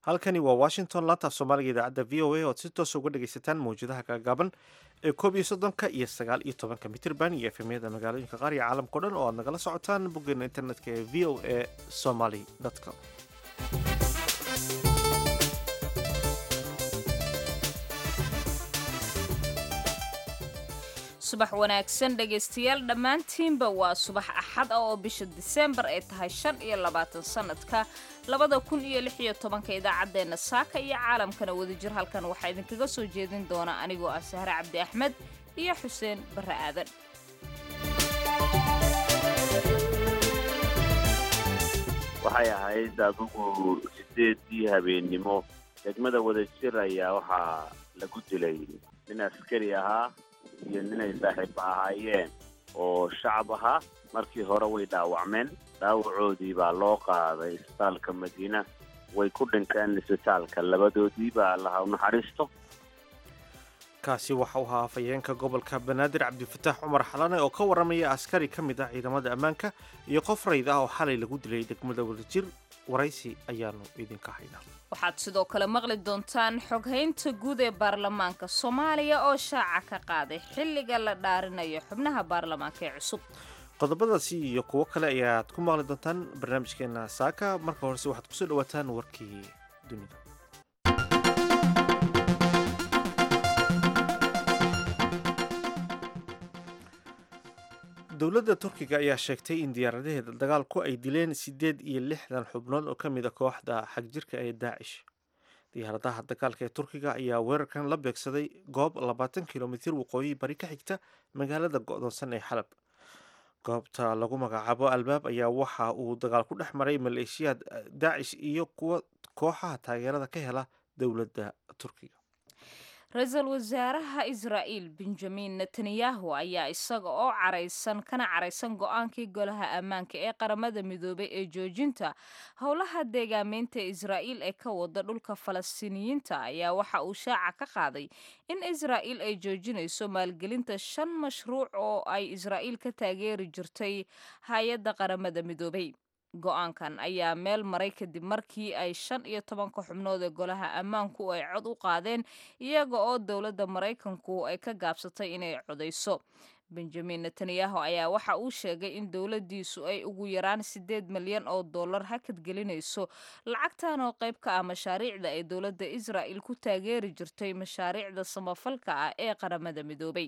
halkani waa washington laantaaf soomaaliga idaacadda v o a oad si toosa uga dhagaysataan mawjadaha gaagaaban ee koob iyo soddonka iyo sagaal iyo tobanka mitirban iyo efemyada magaalooyinka qaar iyo caalamkao dhan oo aad nagala socotaan boggeena internetka ee v o a somaly com subax wanaagsan dhegaystayaal dhammaantiinba waa subax axad ah oo bisha diseembar ay tahay shan iyo labaatan sanadka labada kun iyo lix iyo tobanka idaacaddeenna saaka iyo caalamkana wadajir halkan waxaa idinkaga soo jeedin doona anigoo ah sahre cabdi axmed iyo xuseen barre aadan waxay ahayd adugu sideedii habeennimo degmada wadajir ayaa waxaa lagu dilay nin askari ahaa iyo ninay saaxiib ahaayeen oo shacab ahaa markii hore way dhaawacmeen dhaawacoodii baa loo qaaday isbitaalka madiina way ku dhinteen isbitaalka labadoodii baa allaha u naxariisto kaasi waxa uu ahaa afhayeenka gobolka banaadir cabdifataax cumar xalane oo ka warramaya askari ka mid ah ciidamada ammaanka iyo qof rayd ah oo xalay lagu dilay degmada wadajir waraysi ayaanu idinka haynaa waxaad sidoo kale maqli doontaan xoghaynta guud ee baarlamaanka soomaaliya oo shaaca ka qaaday xilliga la dhaarinayo xubnaha baarlamaanka ee cusub qodobadaasi iyo kuwo kale ayaad ku maqli doontaan barnaamijkeena saaka marka horese waxaad kusoo dhawaataan warkii dunida dowladda turkiga ayaa sheegtay in diyaaradaheeda dagaalku ay dileen siddeed iyo lixdan xubnood oo ka mid a kooxda xagjirka ee daacish diyaaradaha dagaalka ee turkiga ayaa weerarkan la beegsaday goob labaatan kilomitir waqooyi bari ka xigta magaalada go'doonsan ee xalab goobta lagu magacaabo albaab ayaa waxa uu dagaal ku dhex maray maleeshiyaad daacish iyo kuwa kooxaha taageerada ka hela dowladda turkiga ra-iisul wasaaraha israa'iil benjamin netanyahu ayaa isaga oo caraysan kana caraysan go-aankii golaha ammaanka ee qaramada midoobay ee joojinta howlaha deegaameynta israa'iil ee ka wada dhulka falastiiniyiinta ayaa waxa uu shaaca ka qaaday in israa'iil ay joojinayso maalgelinta shan mashruuc oo ay israa'iil ka taageeri jirtay hay-adda qaramada midoobay go-aankan ayaa meel maray kadib markii ay shan iyo tobanka xubnood ee golaha ammaanku ay cod u qaadeen iyaga oo dowladda maraykanku ay ka gaabsatay inay codayso benjamin netanyahu ayaa waxa uu sheegay in dowladdiisu ay ugu yaraan siddeed milyan oo dollar hakad gelinayso lacagtan oo qayb ka ah mashaariicda ay dowladda israa'il ku taageeri jirtay mashaariicda samafalka ah ee qaramada midoobay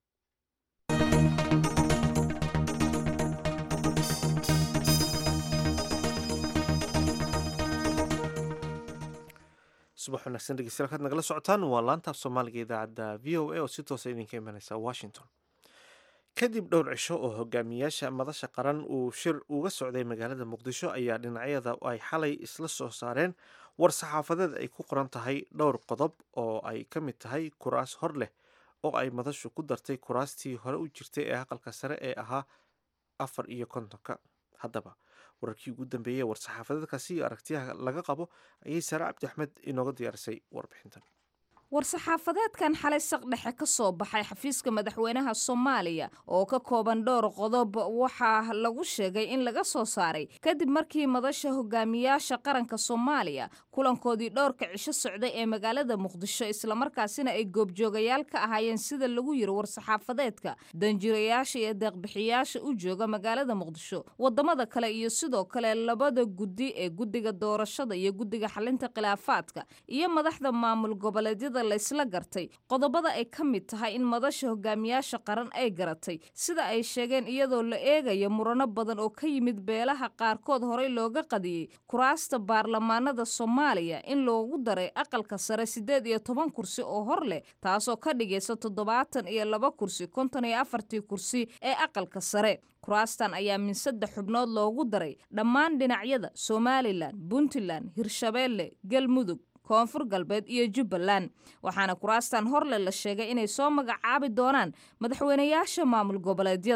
subax wanaagsan dhegeystayaal kaad nagala socotaan waa laantaaf soomaaliga idaacadda v o a oo si toosa idinka imanaysa washington kadib dhowr cisho oo hogaamiyaasha madasha qaran uu shir uga socday magaalada muqdisho ayaa dhinacyada ay xalay isla soo saareen war saxaafadeed ay ku qoran tahay dhowr qodob oo ay ka mid tahay kuraas hor leh oo ay madashu ku dartay kuraastii hore u jirtay ee aqalka sare ee ahaa afar iyo kontonka haddaba wararkii ugu dambeeyey war-saxaafadeedkaasi iyo aragtiyaha laga qabo ayay saare cabdi axmed inooga diyaarisay warbixintan war-saxaafadeedkan xalay saqdhexe ka soo baxay xafiiska madaxweynaha soomaaliya oo ka kooban dhowr qodob waxaa lagu sheegay in laga soo saaray kadib markii madasha hogaamiyaasha qaranka soomaaliya kulankoodii dhowrka cisho socday ee magaalada muqdisho islamarkaasina ay goobjoogayaal ka ahaayeen sida lagu yiri war-saxaafadeedka danjirayaasha iyo deeqbixiyaasha u jooga magaalada muqdisho wadamada kale iyo sidoo kale labada guddi ee guddiga doorashada iyo guddiga xalinta khilaafaadka iyo madaxda maamul goboleedyada laysla gartay qodobada ay ka mid tahay in madasha hogaamiyaasha qaran ay garatay sida ay sheegeen iyadoo la eegayo murano badan oo ka yimid beelaha qaarkood horey looga qadiyey kuraasta baarlamaanada soomaaliya in loogu daray aqalka sare siddeed iyo toban kursi oo hor leh taasoo ka dhigaysa toddobaatan iyo laba kursi konton iyo afartii kursi ee aqalka sare kuraastan ayaa min saddex xubnood loogu daray dhammaan dhinacyada somalilan puntland hirshabeelle galmudug koonfur galbeed iyo jubbaland waxaana kuraastan horle la sheegay inay soo magacaabi doonaan madaxweynayaasha maamul goboleedyada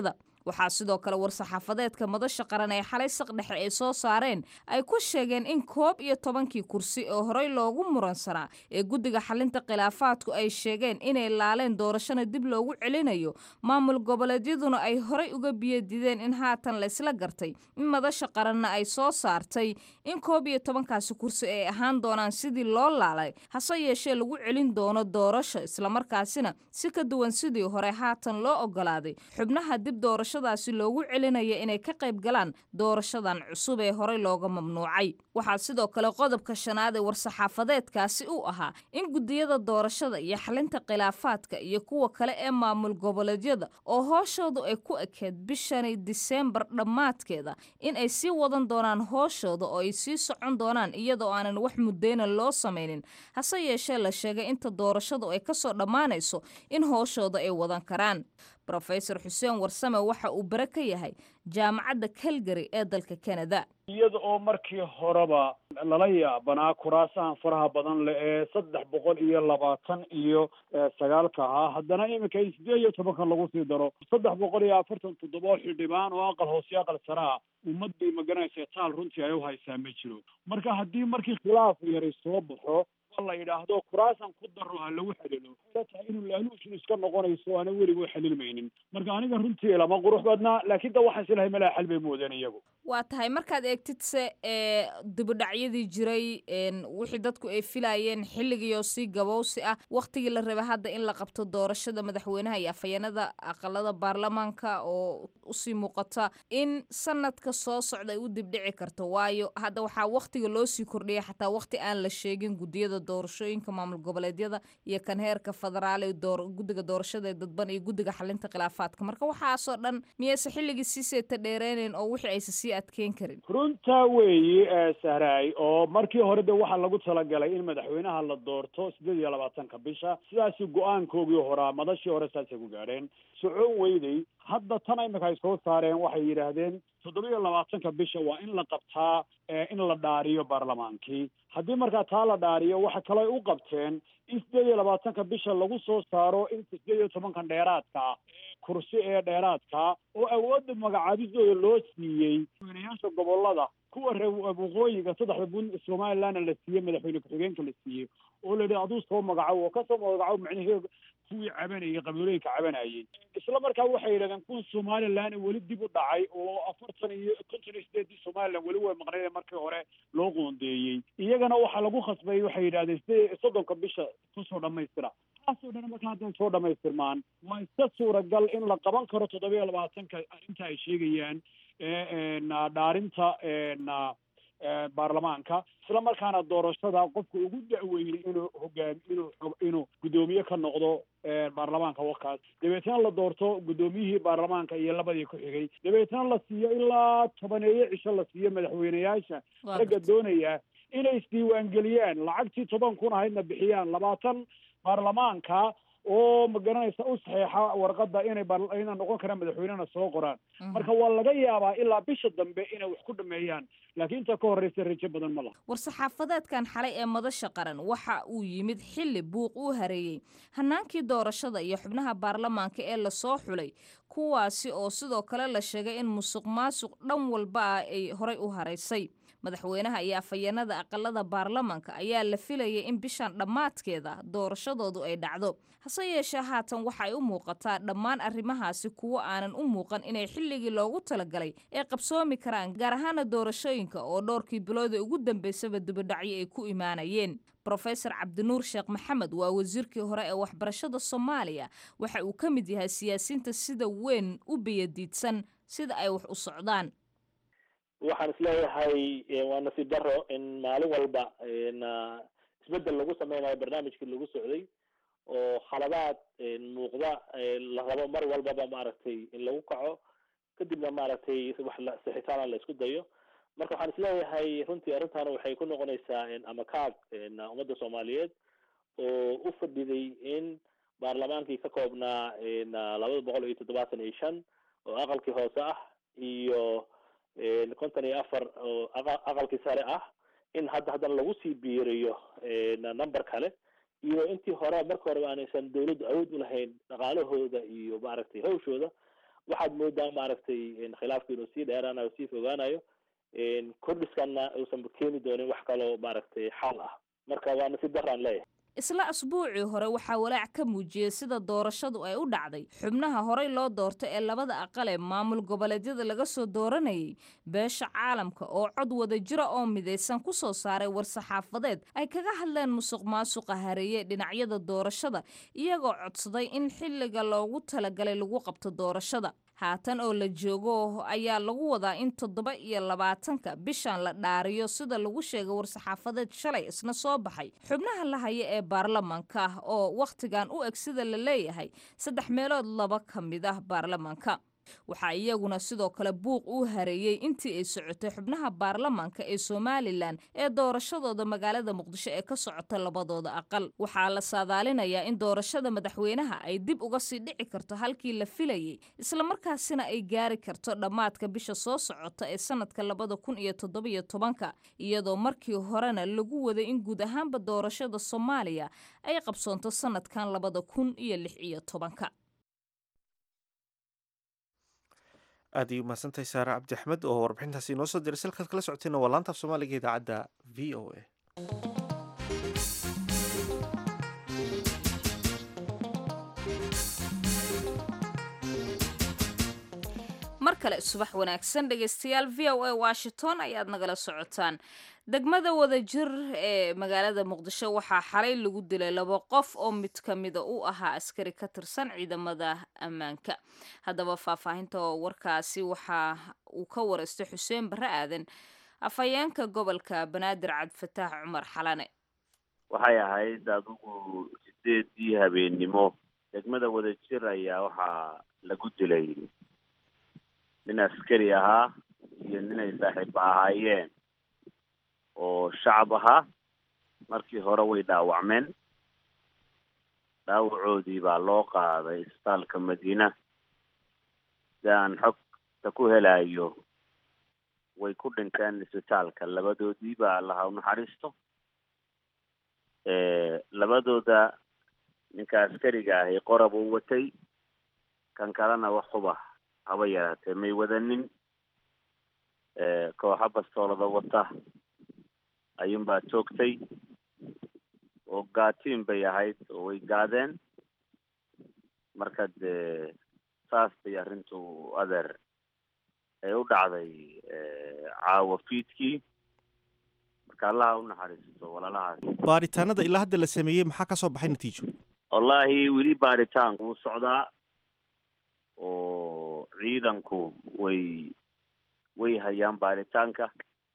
waxaa sidoo kale war-saxaafadeedka madasha qaran ee xalay saqdhexe ay soo saareen ay ku sheegeen in koob iyo tobankii kursi oo horey loogu muransanaa ee guddiga xalinta khilaafaadku ay sheegeen inay laaleen doorashana dib loogu celinayo maamul goboleedyaduna ay horey uga biyadideen in haatan laysla gartay in madasha qaranna ay soo saartay in koob iyo tobankaasi kursi ay ahaan doonaan sidii loo laalay hase yeeshee lagu celin doono doorasho islamarkaasina si ka duwan sidii hore haatan loo ogolaaday xubnaha dib doorashadaasi loogu celinaya inay ka qayb galaan doorashadan cusub ee horey looga mamnuucay waxaa sidoo kale qodobka shanaad ee war-saxaafadeedkaasi u ahaa in guddiyada doorashada iyo xalinta khilaafaadka iyo kuwa kale ee maamul goboleedyada oo hooshoodu ay ku ekeed bishani diseembar dhammaadkeeda in ay sii wadan doonaan hooshooda oo ay sii socon doonaan iyadoo aanan wax muddeyna loo samaynin hase yeeshee la sheegay inta doorashadu ay kasoo dhammaanayso in hooshooda ay wadan karaan rofesor xuseen warsame waxa uu bare ka yahay jaamacadda calgary ee dalka canada iyada oo markii horeba lala yaabanaa kuraasahan faraha badan leh ee saddex boqol iyo labaatan iyo sagaalka ahaa haddana iminka in sideed iyo tobankan lagu sii daro saddex boqol iyo afartan toddoba xildhibaan oo aqal hoose aqal saraa ummad bay maganaysa taal runtii ay uhaysaa ma jiro marka haddii markii khilaaf yari soo baxo la yidhaahdo kuraasan ku daro ha lagu xalilo waxay tahay inuu laaluushin iska noqonayso aana weliga xalilmaynin marka aniga runtii lama qurux badnaa laakiin da waxaan islahay malaa xal bay moodeen iyagu waa tahay markaad eegtid se ee dibudhacyadii jiray wixii dadku ay filayeen xilligiioo si gabowsi ah wakhtigii la rabay hadda in la qabto doorashada madaxweynaha iyo afhayeenada aqalada baarlamaanka oo usii muuqata in sanadka soo socda ay u dibdhici karto waayo hadda waxaa wakhtiga loo sii kordhiyay xataa wakhti aan la sheegin guddiyada doorashooyinka maamul goboleedyada iyo kan heerka federaal guddiga doorashada ee dadban iyo guddiga xalinta khilaafaadka marka waxaasoo dhan miyayse xilligii sii seeta dheereyneyn oo wixii aysa sii adkeyn karin runtaa weeyi sahraay oo markii hore de waxaa lagu talagalay in madaxweynaha la doorto sideed iyo labaatanka bisha sidaasi go-aankoogii horaa madashii hore saasay ku gaadheen socon weyday hadda tan imika ay soo saareen waxay yidhaahdeen toddoba iyo labaatanka bisha waa in la qabtaa in la dhaariyo baarlamaankii haddii markaa taa la dhaariyo waxa kale ay u qabteen in sideed iyo labaatanka bisha lagu soo saaro in sideed iyo tobankan dheeraadka kursi ee dheeraadka oo awoodda magacaabidooda loo siiyey madaxweynayaasha gobolada kuwa reer waqooyiga saddexda bun somalilandna la siiyey madaxweyne ku-xigeenka la siiyey oo la yidhi aduu soo magacow oo kasoo magacow macnaheedu kuwii cabanayay qabiilooyinka cabanayay isla markaa waxay yidhahdeen kuwa somaliland weli dib u dhacay oo afartan iyo konton iyo sideedii somaliland weli way maqnayd markii hore loo qoondeeyey iyagana waxaa lagu khasbay waxay yidhahdeen sidee soddonka bisha kusoo dhamaystira taasoo dhan markaa hadday soo dhamaystirmaan waa iska suuragal in la qaban karo toddoba iyo labaatanka arrinta ay sheegayaan dhaarinta baarlamaanka isla markaana doorashada qofka ugu da-weynay inuu hogaami inuu inuu guddoomiye ka noqdo baarlamaanka wakaas dabeetna la doorto guddoomiyihii baarlamaanka iyo labadii ku xigay dabeetna la siiyo ilaa tobaneeyo cisho la siiyo madaxweyneyaasha ragga doonaya inay isdiiwaangeliyaan lacagtii toban kun ahaydna bixiyaan labaatan baarlamaanka oo magaranaysa u saxeexa warqadda inay ina noqon karaan madaxweynena soo qoraan marka waa laga yaabaa ilaa bisha dambe inay wax ku dhameeyaan laakiin inta ka horreysa rajo badan ma laha war-saxaafadeedkan xalay ee madasha qaran waxa uu yimid xilli buuq uu hareeyey hanaankii doorashada iyo xubnaha baarlamaanka ee lasoo xulay kuwaasi oo sidoo kale la sheegay in musuq maasuq dhan walba ah ay horay u haraysay madaxweynaha iyo afhayeenada aqalada baarlamaanka ayaa la filayay in bishan dhammaadkeeda doorashadoodu ay dhacdo hase yeeshee haatan waxay u muuqataa dhammaan arrimahaasi kuwo aanan u muuqan inay xilligii loogu talagalay ay qabsoomi karaan gaar ahaana doorashooyinka oo dhowrkii bilooda ugu dambeysaba dibadhacyo ay ku imaanayeen rofesor cabdinuur sheekh maxamed waa wasiirkii hore ee waxbarashada soomaaliya waxa uu ka mid yahay siyaasiyiinta sida weyn u biyadiidsan sida ay wax u socdaan waxaan isleeyahay waa nasiib daro in maalin walba isbedel lagu sameynayo barnaamijkii lagu socday oo khaladaad muuqda la rabo mar walbaba maaragtay in lagu kaco kadibna maaragtay wax sixitaana la isku dayo marka waxaan isleeyahay runtii arrintan waxay ku noqonaysaa ama kaag ummadda soomaaliyeed oo u fadhiday in baarlamaankii ka koobnaa labada boqol iyo toddobaatan iyo shan oo aqalkii hoose ah iyo konton iyo afar oo aqalkii sare ah in hadda haddana lagu sii biiriyo number kale iyo intii hore marka horeba aanaysan dawladdu awood u lahayn dhaqaalahooda iyo maaragtay hawshooda waxaad moodaa maaragtay khilaafku inuu sii dheeraanayo sii fogaanayo kordhiskanna uusan keeni doonin wax kaloo maaragtay xal ah marka waa nasiib daraan leeyahay isla asbuucii hore waxaa walaac ka muujiyey sida doorashadu ay u dhacday xubnaha horey loo doortay ee labada aqal ee maamul goboleedyada laga soo dooranayay beesha caalamka oo cod wada jira oo midaysan ku soo saaray war-saxaafadeed ay kaga hadleen musuq maasuqa hareeye dhinacyada doorashada iyagoo codsaday in xilliga loogu talagalay lagu qabto doorashada haatan oo la joogo ayaa lagu wadaa in toddoba iyo labaatanka bishan la dhaariyo sida lagu sheegay war-saxaafadeed shalay isna soo baxay xubnaha la haya ee baarlamaanka oo wakhtigan u eg sida la leeyahay saddex meelood laba ka mid ah baarlamaanka waxaa iyaguna sidoo kale buuq uu hareeyey intii ay socotay xubnaha baarlamaanka ee somalilan ee doorashadooda magaalada muqdisho ee ka socota labadooda aqal waxaa la saadaalinayaa in doorashada madaxweynaha ay dib uga sii dhici karto halkii la filayey islamarkaasina ay gaari karto dhammaadka bisha soo socota ee sanadka labada kun iyo toddobiyo tobanka iyadoo markii horena lagu waday in guud ahaanba doorashada soomaaliya ay qabsoonto sanadkan labada kun iyo lix iyo tobanka aad ay umahadsantahay saare cabdi axmed oo warbixintaasi inoo soo diray salkaad kala socotayna waa laanta af soomaaliga idaacadda v o a mar kale subax wanaagsan dhegaystayaal v o a washington ayaad nagala socotaan degmada wadajir ee magaalada muqdisho waxaa xalay lagu dilay laba qof oo mid ka mida u ahaa askari ka tirsan ciidamada ammaanka haddaba faahfaahinta warkaasi waxa uu ka wareystay xuseen barre aadan afhayeenka gobolka banaadir cabdifataax cumar xalane waxay ahayd adigu sideedii habeennimo degmada wadajir ayaa waxaa lagu dilay nin askari ahaa iyo ninay saaxiiba ahaayeen oo shacab ahaa markii hore way dhaawacmeen dhaawacoodii baa loo qaaday isbitaalka madiina si aan xogta ku helayo way ku dhinteen isbitaalka labadoodii baa allaha unaxariisto labadooda ninka askariga ahi qorab uu watay kan kalena wax huba haba yaraatee may wadanin kooxa bastoolada wata ayuunbaa joogtay oo gaatiin bay ahayd oo way gaadeen marka dee saas bay arrintu adeer ay u dhacday caawa fiidkii marka allaha u naxariisto walaalahaas baaritaanada ilaa hadda la sameeyey maxaa ka soo baxay natiijo wallaahi weli baaritaanku wuu socdaa oo ciidanku way way hayaan baaritaanka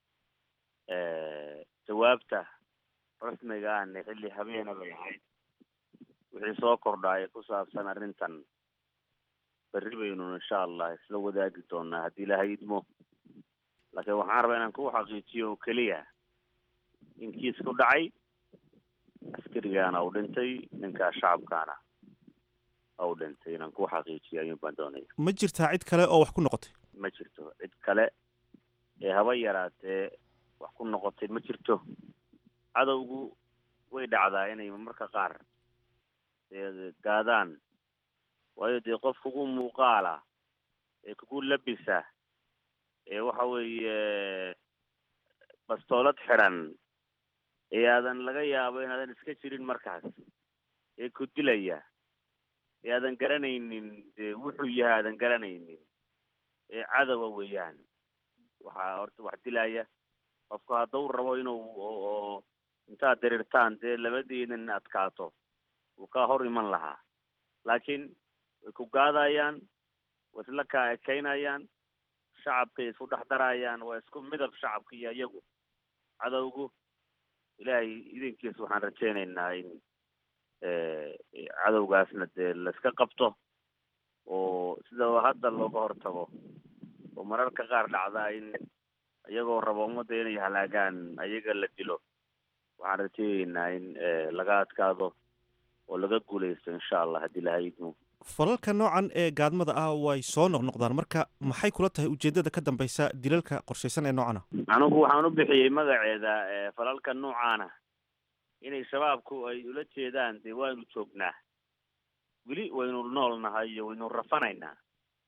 jawaabta rasmiga ahna xilli habeena bay ahayd wixii soo kordhaaya ku saabsan arrintan berri baynu insha allah isla wadaagi doonaa haddii ilahay idmo laakiin waxaan rabaa inaan ku xaqiijiyo oo keliya in kiisku dhacay askarigaana uu dhintay ninkaa shacabkaana u dhintay inaan ku xaqiijiyo ayuun baan doonaya ma jirtaa cid kale oo wax ku noqotay ma jirto cid kale ee haba yaraatee wax ku noqotay ma jirto cadowgu way dhacdaa inay marka qaar dee gaadaan waayo dee qof kugu muuqaala ee kugu labisa ee waxa weeye bastoolad xidhan ee aadan laga yaabo inaadan iska jirin markaas ee ku dilaya ee aadan garanaynin dee wuxuu yahay aadan garanaynin ee cadowa weeyaan waxaa horta wax dilaya qofku hadduu rabo inuu oo intaad diriirtaan dee labadiinan adkaato wuu kaa hor iman lahaa laakiin way ku gaadayaan way isla kaa ekaynayaan shacabkay isku dhex darayaan waa isku midab shacabka iyo iyagu cadowgu ilaahay idinkiis waxaan rajaynaynaa in cadowgaasna dee laiska qabto oo sida hadda looga hortago oo mararka qaar dhacdaa in iyagoo rabo ummadda inay halaagaan ayaga la dilo waxaan rajaynaynaa in laga adkaado oo laga guulaysto insha allah haddii ilahay idmo falalka noocan ee gaadmada ah way soo noqnoqdaan marka maxay kula tahay ujeedada ka dambaysa dilalka qorshaysan ee noocan ah anigu waxaan u bixiyey magaceeda falalka noocaana inay shabaabku ay ula jeedaan dee waynu joognaa weli waynu nool nahay iyo waynu rafanaynaa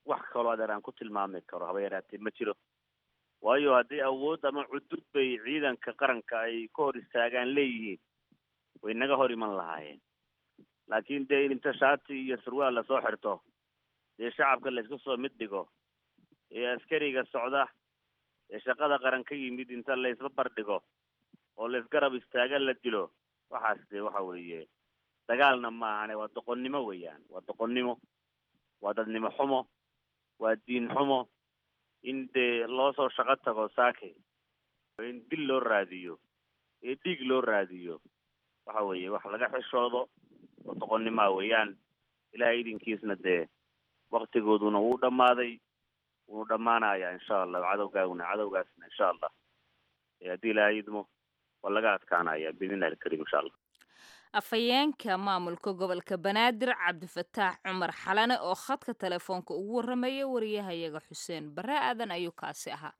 wax kaloo adeer aan ku tilmaami karo haba yaraatee ma jiro waayo haddii awood ama cudud bay ciidanka qaranka ay ka hor istaagaan leeyihiin way naga hor iman lahaayeen laakiin dee in inta shaati iyo surwaal lasoo xirto dee shacabka laysku soo mid dhigo ee askariga socda ee shaqada qaran ka yimid inta laysba bardhigo oo laysgarab istaaga la dilo waxaas dee waxa weeye dagaalna maahane waa doqonnimo weeyaan waa doqonnimo waa dadnimo xumo waa diin xumo in dee loo soo shaqo tago saake in dil loo raadiyo ee dhiig loo raadiyo waxa weeye wax laga xishoodo oo doqonnimoa weeyaan ilahay idinkiisna dee waktigooduna wuu dhammaaday wuu dhammaanayaa insha allah cadowgaaguna cadowgaasna insha allah haddii ilaahay idmo waa laga adkaanaya biidnillahi alkariim insha allah afhayeenka maamulka gobolka banaadir cabdifataax cumar xalane oo khadka telefoonka ugu warramaya wariyahayaga xuseen bare aadan ayuu kaasi ahaa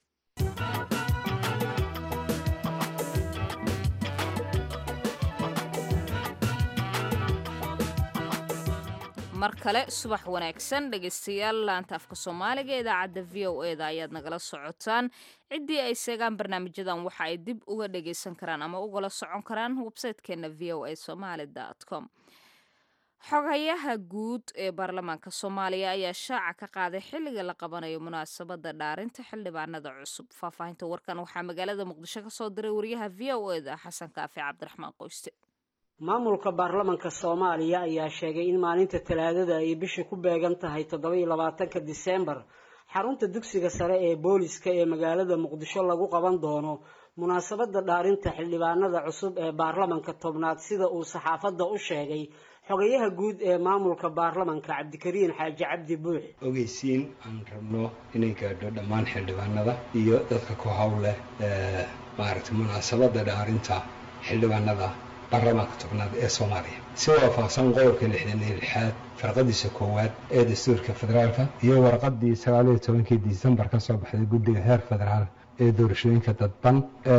mar kale subax wanaagsan dhegaystayaal laanta afka soomaaliga ee idaacadda v o e da ayaad nagala socotaan ciddii ay seegaan barnaamijyadan waxa ay dib uga dhagaysan karaan ama ugala socon karaan websaytekeena v o a somaali com xogayaha guud ee baarlamaanka soomaaliya ayaa shaaca ka qaaday xilliga la qabanayo munaasabadda dhaarinta xildhibaanada cusub faahfaahinta warkan waxaa magaalada muqdisho ka soo diray wariyaha v o e da xasan kaafi cabdiraxmaan qoyste maamulka baarlamanka soomaaliya ayaa sheegay in maalinta talaadada ay bishii ku beegan tahay toddoba iyo labaatanka diseembar xarunta dugsiga sare ee booliska ee magaalada muqdisho lagu qaban doono munaasabadda dhaarinta xildhibaanada cusub ee baarlamanka tobnaad sida uu saxaafadda u sheegay xogayaha guud ee maamulka baarlamanka cabdikariin xaaji cabdi buux ogeysiin aan rabno inay gaadho dhammaan xildhibaanada iyo dadka ku howleh maaragtay munaasabadda dhaarinta xildhibaanada baarlamaanka tobnaad ee soomaaliya si waafaqsan qodobka lixdan iyo lixaad farqadiisa koowaad ee dastuurka federaalka iyo warqadii sagaaliyo tobankii disembar ka soo baxday guddiga heer federaal ee doorashooyinka dadban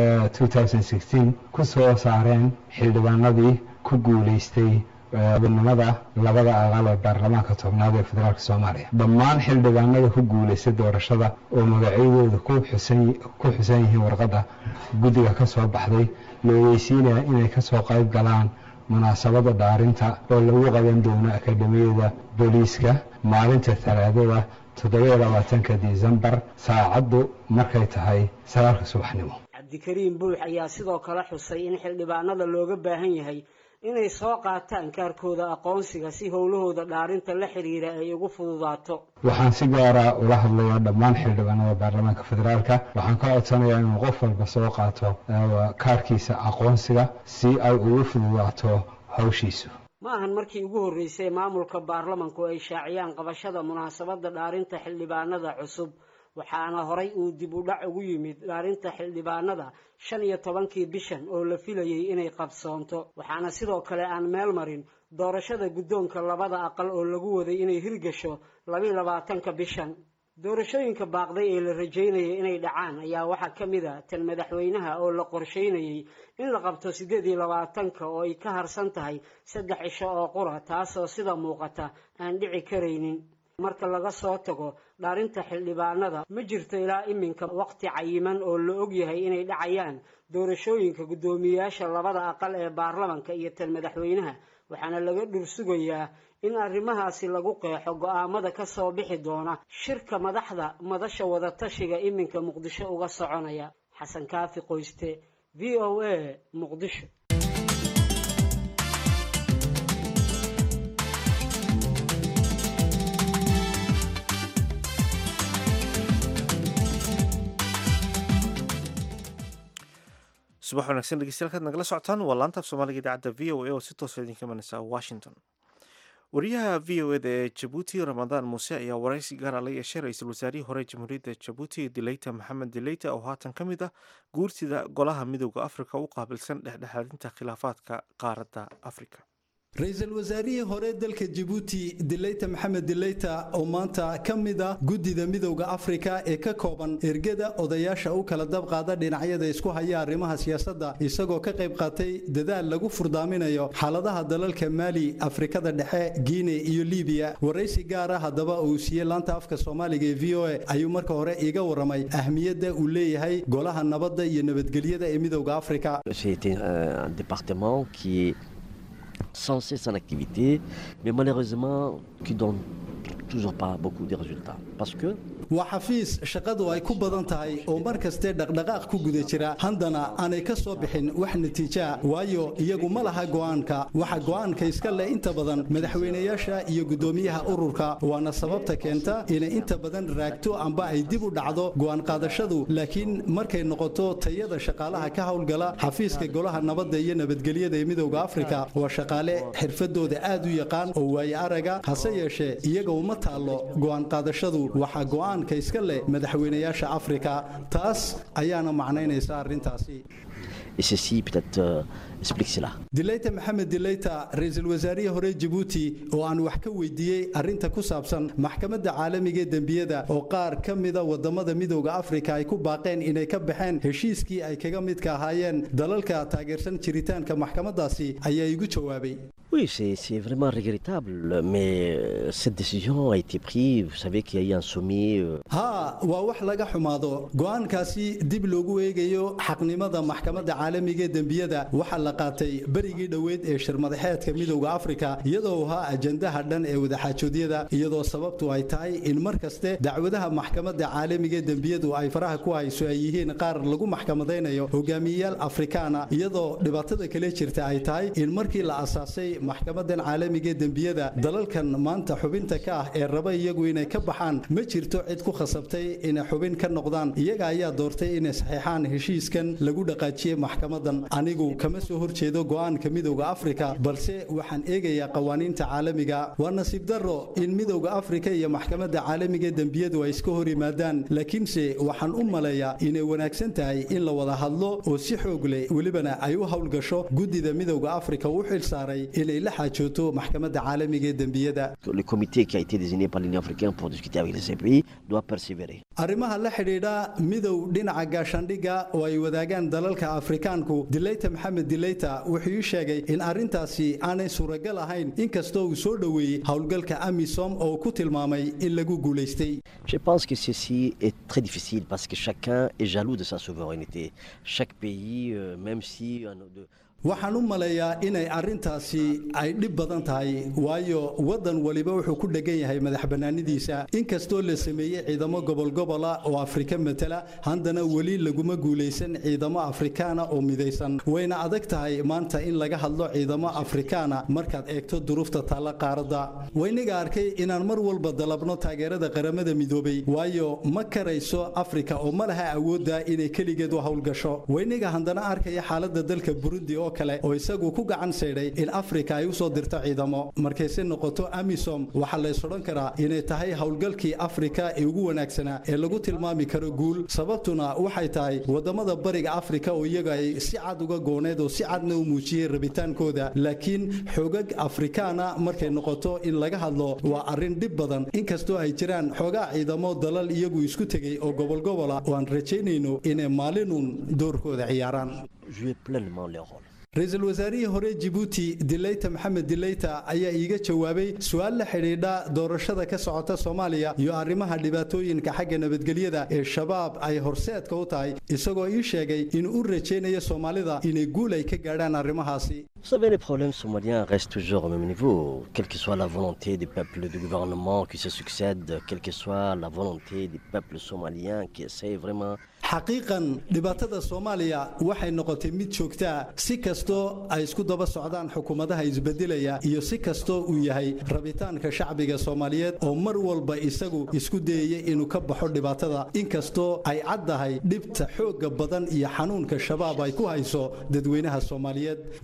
ku soo saareen xildhibaanadii ku guulaystay xubinimada labada aqal ee baarlamaanka tobnaad ee federaalka soomaaliya dhammaan xildhibaanada ku guulaystay doorashada oo magacyadooda ku xusan yihiin warqadda guddiga ka soo baxday la ogeysiinaya inay kasoo qayb galaan munaasabada dhaarinta oo lagu qaban doono akademiyada booliiska maalinta talaadada toddobayo labaatanka disembar saacaddu markay tahay sagaalka subaxnimo cabdikariin buux ayaa sidoo kale xusay in xildhibaanada looga baahan yahay inay soo qaataan kaarkooda aqoonsiga si howlahooda dhaarinta la xiriira ay ugu fududaato waxaan si gaara ula hadlayaa dhammaan xildhibaanada baarlamaanka federaalka waxaan ka codsanayaa inuu qof walba soo qaato kaarkiisa aqoonsiga si ay ugu fududaato hawshiisu ma ahan markii ugu horreysay maamulka baarlamanku ay shaaciyaan qabashada munaasabadda dhaarinta xildhibaanada cusub waxaana horay uu dib u dhac ugu yimid dhaarinta xildhibaanada shan iyo tobankii bishan oo la filayay inay qabsoonto waxaana sidoo kale aan meel marin doorashada guddoonka labada aqal oo lagu waday inay hirgasho labiiyo labaatanka bishan doorashooyinka baaqday ee la rajaynayay inay dhacaan ayaa waxaa ka mid a tan madaxweynaha oo la qorsheynayay in la qabto siddeed iyo labaatanka oo ay ka harsan tahay saddex cisho oo qura taasoo sida muuqata aan dhici karaynin marka laga soo tago dhaarinta xildhibaanada ma jirto ilaa iminka waqti cayiman oo la ogyahay inay dhacayaan doorashooyinka guddoomiyeyaasha labada aqal ee baarlamanka iyo tan madaxweynaha waxaana laga dhursugayaa in arrimahaasi lagu qeexo go-aamada ka soo bixi doona shirka madaxda madasha wadatashiga iminka muqdisho uga soconaya xasan kaafi qoyste v o a muqdisho subax wanaagsan dhegeystayaal kaad nagala socotaan waa laanta af soomaaliga idaacadda v o a oo si toosa idinka imanaysa washington wariyaha v o eda ee jabuuti ramadaan muuse ayaa waraysi gaara la yeeshay ra-iisul wasaarihii hore jamhuuriyadda jabuuti dileyta maxamed dileyta oo haatan ka mid ah guurtida golaha midooda afrika u qaabilsan dhexdhexaadinta khilaafaadka qaaradda afrika ra-iisul wasaarihii hore dalka jabuuti dileyta maxamed dileyta oo maanta ka mid ah guddida midowda afrika ee ka kooban ergada odayaasha u kala dabqaada dhinacyada isku haya arrimaha siyaasadda isagoo ka qayb qaatay dadaal lagu furdaaminayo xaaladaha dalalka maali afrikada dhexe guine iyo libiya waraysi gaara haddaba uu siiyey laanta afka soomaaliga ee v o a ayuu marka hore iiga waramay ahmiyadda uu leeyahay golaha nabadda iyo nabadgelyada ee midowda afrika censé son activité, mais malheureusement qui donne toujours pas beaucoup de résultats. Parce que waa xafiis shaqadu ay ku badan tahay oo mar kaste dhaqdhaqaaq ku guda jira haddana aanay ka soo bixin wax natiijaa waayo iyagu ma laha go'aanka waxa go'aanka iska leh inta badan madaxweynayaasha iyo guddoomiyaha ururka waana sababta keenta inay inta badan raagto amba ay dib u dhacdo go'aan qaadashadu laakiin markay noqoto tayada shaqaalaha ka howlgala xafiiska golaha nabadda iyo nabadgelyada ee midowda afrika waa shaqaale xirfadooda aad u yaqaan oo waaye araga hase yeeshee iyaga uma taallo go'aan qaadashadu waxa go'aan iska leh madaxweynayaasha afrika taas ayaana macnaynaysa arrintaasi dileyta maxamed dileyta ra-iisul wasaarihii hore jabuuti oo aan wax ka weydiiyey arrinta ku saabsan maxkamadda caalamiga ee dembiyada oo qaar ka mida wadamada midowda afrika ay ku baaqeen inay ka baxeen heshiiskii ay kaga midka ahaayeen dalalka taageersan jiritaanka maxkamadaasi ayaa igu jawaabay Oui, c'est vraiment regrettable, mais cette décision a été prise. Vous savez qu'il y a eu un sommet. ha waa wax laga xumaado go'aankaasi dib loogu eegayo xaqnimada maxkamadda caalamiga ee dembiyada waxaa la qaatay berigii dhoweyd ee shirmadaxeedka midowda afrika iyadoo ahaa ajandaha dhan ee wadaxaajoodyada iyadoo sababtu ay tahay in mar kaste dacwadaha maxkamadda caalamiga ee dembiyadu ay faraha ku hayso ay yihiin qaar lagu maxkamadaynayo hogaamiyeyaal afrikaana iyadoo dhibaatada kale jirta ay tahay in markii la asaasay maxkamadan caalamiga ee dembiyada dalalkan maanta xubinta ka ah ee raba iyagu inay ka baxaan ma jirto cid ku khasabtay inay xubin ka noqdaan iyaga ayaa doortay inay saxeexaan heshiiskan lagu dhaqaajiyey maxkamadan anigu kama soo horjeedo go'aanka midowda afrika balse waxaan eegayaa qawaaniinta caalamiga waa nasiib darro in midowda afrika iyo maxkamadda caalamiga ee dembiyadu ay iska hor yimaadaan laakiinse waxaan u maleeyaa inay wanaagsan tahay in la wada hadlo oo si xoog leh welibana ay u howlgasho guddida midowda afrika u xil saaray inay la xaajooto maxkamadda caalamiga ee dembiyada Le comité qui a été désigné par l'Union africaine pour discuter avec les CPI doit persévérer. arrimaha la xidhiidha midow dhinaca gaashaandhigga oo ay wadaagaan dalalka afrikaanku dileyta maxamed dileyta wuxuu ii sheegay in arrintaasi aanay suuragal ahayn inkastoo uu soo dhoweeyey howlgalka amisom oo ku tilmaamay in lagu guulaystay Je pense que ceci est très difficile parce que chacun est jaloux de sa souveraineté. Chaque pays, euh, même si... un de- waxaan u maleeyaa inay arrintaasi ay dhib badan tahay waayo waddan waliba wuxuu ku dhegan yahay madax bannaanidiisa inkastoo la sameeyey ciidamo gobolgobola oo afrika matala haddana weli laguma guulaysan ciidamo afrikaana oo midaysan wayna adag tahay maanta in laga hadlo ciidamo afrikaana markaad eegto duruufta taalla qaaradda wayniga arkay inaan mar walba dalabno taageerada qaramada midoobay waayo ma karayso afrika oo ma laha awoodda inay keligeed u howlgasho wayniga haddana arkaya xaaladda dalka burundi oo kale oo isagu ku gacan saydhay in afrika ay u soo dirto ciidamo markayse noqoto amisom waxaa lays odhan karaa inay tahay howlgalkii afrika ee ugu wanaagsanaa ee lagu tilmaami karo guul sababtuna waxay tahay wadamada bariga afrika oo iyaga ay si cad uga gooneed oo si cadna u muujiyey rabitaankooda laakiin xoogag afrikaana markay noqoto in laga hadlo waa arrin dhib badan inkastoo ay jiraan xoogaa ciidamo dalal iyagu isku tegey oo gobolgobola oo aan rajaynayno inay maalinun doorkooda ciyaaraan jouer pleinement leur rôle. ra-iisul wasaarihii hore jibuuti dileyta maxamed dileyta ayaa iiga jawaabay su-aal la xidhiidha doorashada ka socota soomaaliya iyo arrimaha dhibaatooyinka xagga nabadgelyada ee shabaab ay horseedka u tahay isagoo ii sheegay inuu u rajaynayo soomaalida inay guul ay ka gaadhaan arrimahaasi Vous savez, les problèmes somaliens restent toujours au même niveau, quelle que soit la volonté des peuples du gouvernement qui se succèdent, quelle que soit la volonté des peuples somaliens qui essayent vraiment xaqiiqan dhibaatada soomaaliya waxay noqotay mid joogtaa si kastoo ay isku daba socdaan xukuumadaha isbedelaya iyo si kastoo uu yahay rabitaanka shacbiga soomaaliyeed oo mar walba isagu isku dayaya inuu ka baxo dhibaatada inkastoo ay caddahay dhibta xoogga badan iyo xanuunka shabaab ay ku hayso dadweynaha soomaaliyeed weerarada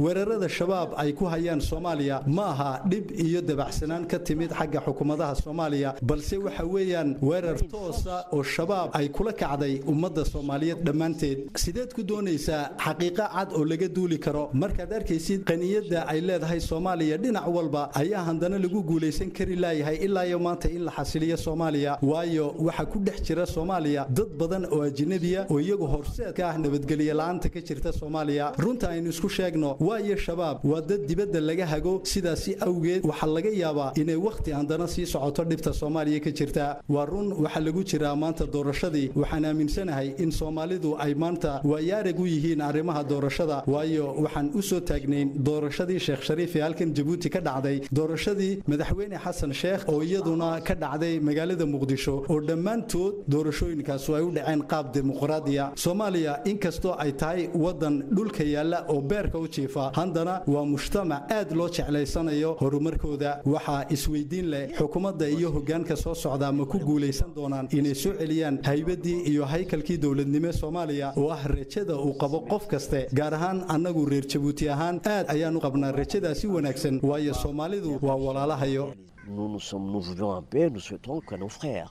dhibaatada shabaab ay ku hayaan soomaaliya ma aha dhib iyo dabacsanaan ka timid xagga xukuumadaha soomaaliya balse waxa weeyaan weerar toosa oo shabaab ay kula kacday ummadda soomaaliyeed dhammaanteed sideed ku doonaysaa xaqiiqo cad oo laga duuli karo markaad arkaysid qaniyadda ay leedahay soomaaliya dhinac walba ayaa haddana lagu guulaysan kari laayahay ilaa iyo maanta in la xasiliyo soomaaliya waayo waxaa ku dhex jira soomaaliya dad badan oo ajnabiya oo iyagu horseedka ah nabadgelyo la-aanta ka jirta soomaaliya runta aynu isku sheegno waayo shabaab waa dad dibadda laga hago sidaasi awgeed waxaa laga yaabaa inay wakhti haddana sii socoto dhibta soomaaliya ka jirta waa run waxaa lagu jiraa maanta doorashadii waxaan aaminsanahay in soomaalidu ay maanta waayaarag u yihiin arrimaha doorashada waayo waxaan u soo taagnayn doorashadii sheekh shariif ee halkan jabuuti ka dhacday doorashadii madaxweyne xasan sheekh oo iyaduna ka dhacday magaalada muqdisho oo dhammaantood doorashooyinkaasu ay u dhaceen qaab dimuqraadiya soomaaliya inkastoo ay tahay waddan dhulka yaalla oo beerka u jiifa haddana waa mujtamac aad loo jeclaysanayo horumarkooda waxaa isweydiin leh xukuumadda iyo hoggaanka soo socdaa ma ku guulaysan doonaan inay soo celiyaan haybadii iyo haykalkii dowladnimo soomaaliya oo ah rajada uu qabo qof kaste gaar ahaan annagu reer jabuuti ahaan aad ayaan u qabnaa rajadaasi wanaagsan waayo soomaalidu waa walaalahayo Nous, nous, sommes, nous vivons en paix, nous souhaitons que nos frères.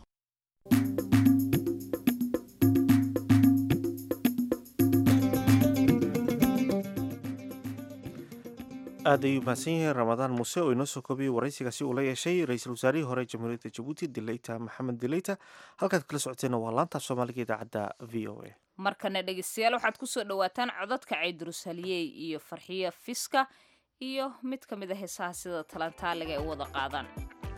aad ayuu mahadsan yahay ramadaan muuse oo inoo soo koobiyey waraysigaasi uu la yeeshay ra-iisul wasaarihii hore jamhuuriyadda jabuuti dileyta maxamed dileyta halkaad kala socoteenna waa laanta soomaaliga idaacadda v o a markana dhegeystayaal waxaad kusoo dhawaataan codadka caydurus haliyey iyo farxiyo fiska iyo mid ka mid a heesaha sida talantaaliga ay u wada qaadaan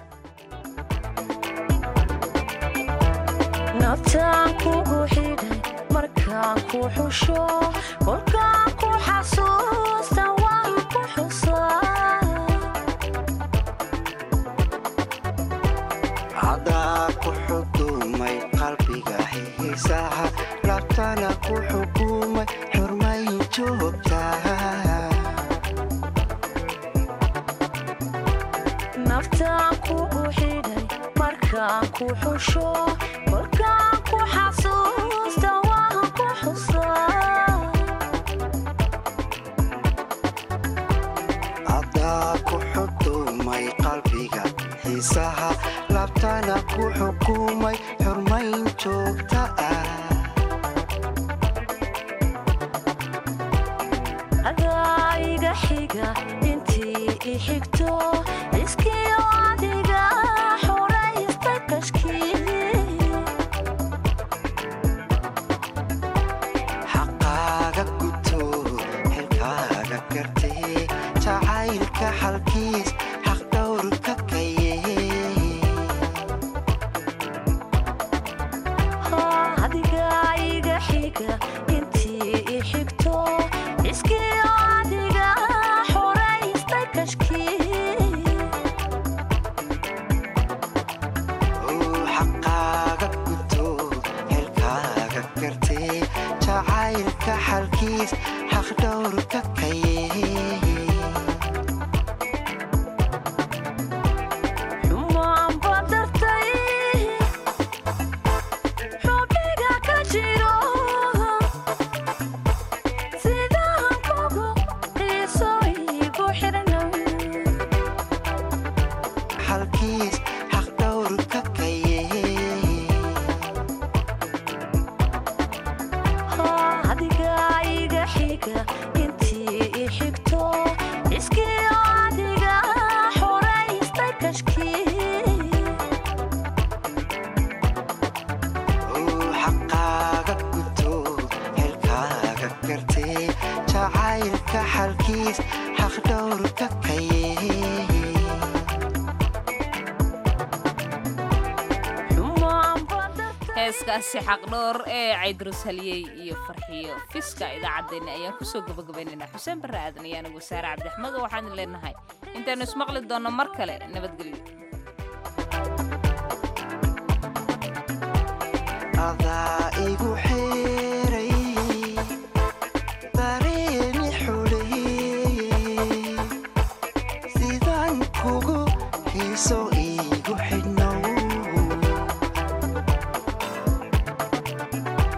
naftaan kugu xidhay markaan ku xusho kolkaan ku xasuusta waan ku xusaa cadaa ku xukumay qalbiga xiisaha labtana ku xukumay xurmayn joogtaa naftaan kugu xidhay markaan ku xusho kolkaan ku xasuusta waan ku xusaa cadaa ku xukumay qalbiga xiisaha labtana ku xukumay xurmayn joogta ah adaa iga xiga intii i xigto iskiyo adiga xoraysta kashkii xaqaaga guto xilkaaga gartee jacaylka xalkiis xaq dhowrka kaye adiga iga xiga intii i xigto iskiyo adiga xoraysta kashkii xaqaaga guto xilkaaga gartee jacaylka xalkiis xaq dhowrka kaye xumaan badartay xubniga ka jiro sidaan kugu xiiso igu xidhnow xalkiis xaq dhowrka kaye adiga iga xiga intii i xigto iskiyo adiga xoraysta kashkii xaqaaga guto xilkaaga gartee jacaylka xalkiis xaq dhowrka kaye heeskaasi xaqdhoor ee caydurus haliyey iyo farxiyo fiska idaacaddeenna ayaan kusoo gabagabaynaynaa xuseen barre aadan iyo anigu saare cabdixmed oo waxaan leenahay intaanu ismaqli doonno mar kale nabadgelyo adaa igu xeeray dareemi xuleeyey sidaan kugu xiiso iigu xidhnow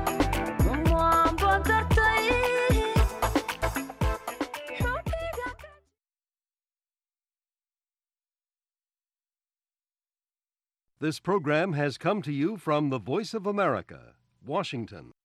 xumaan badartay xubniga This program has come to you from the Voice of America, Washington.